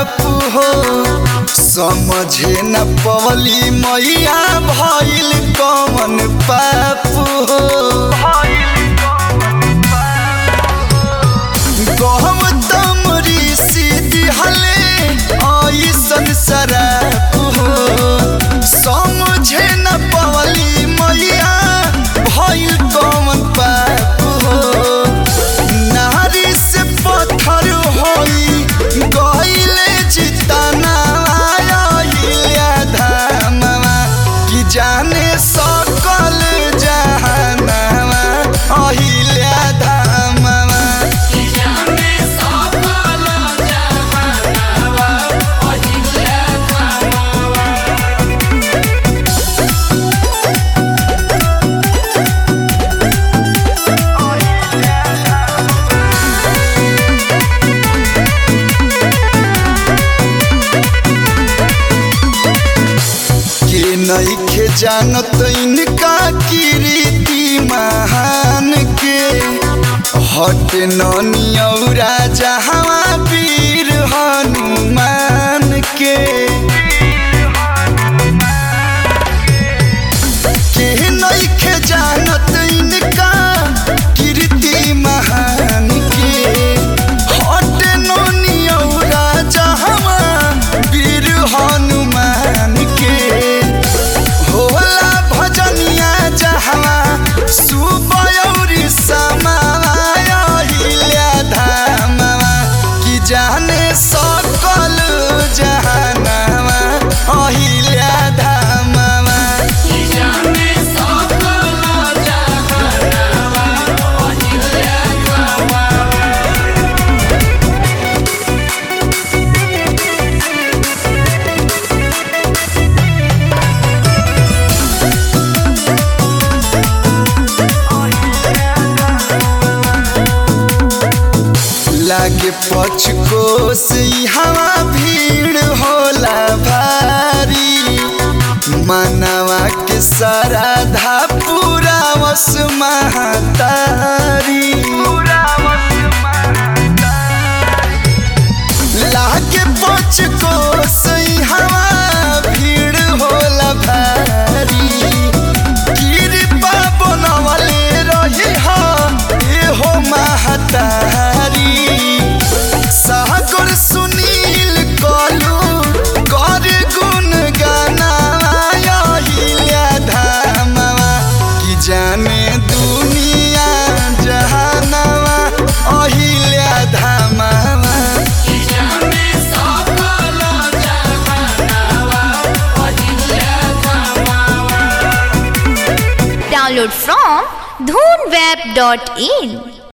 बाप हो समझे न पवली मैया भइल कमन पाप हो गौतम ऋषि दिहले ऐसन शराप हो समझे न पवली मैया भइल कमन पाप हो नारी से पत्थर होई गइले जितना आइले धामवा कि जाने सकल जहानवा अहिले धामवा के नइखे जानत इनका कीर्ति महान के हट नौरा जहाँ वीर हनुमान के के नइखे जानत इनका कीर्ति महान के हट नौरा जहाँ वीर हनुमान के होला भजनिया जहवा सुबयौरी समाया हिल्या धामवा कि जाने सकल जहानवा अहिल्या धामवा लागे पचकोस हवा भीड़ होला भारी मनवा के साराधा पूरा वस महतारी लागे पचकोस हवा भीड़ होला भारी कृपा बनवले रही हा एहो महतारी सागर सुनील कलू कर गुण गाना हिल्या धामवा कि जाने दुनिया जहानवा अहिल्या धामवा Download from dhoonweb.in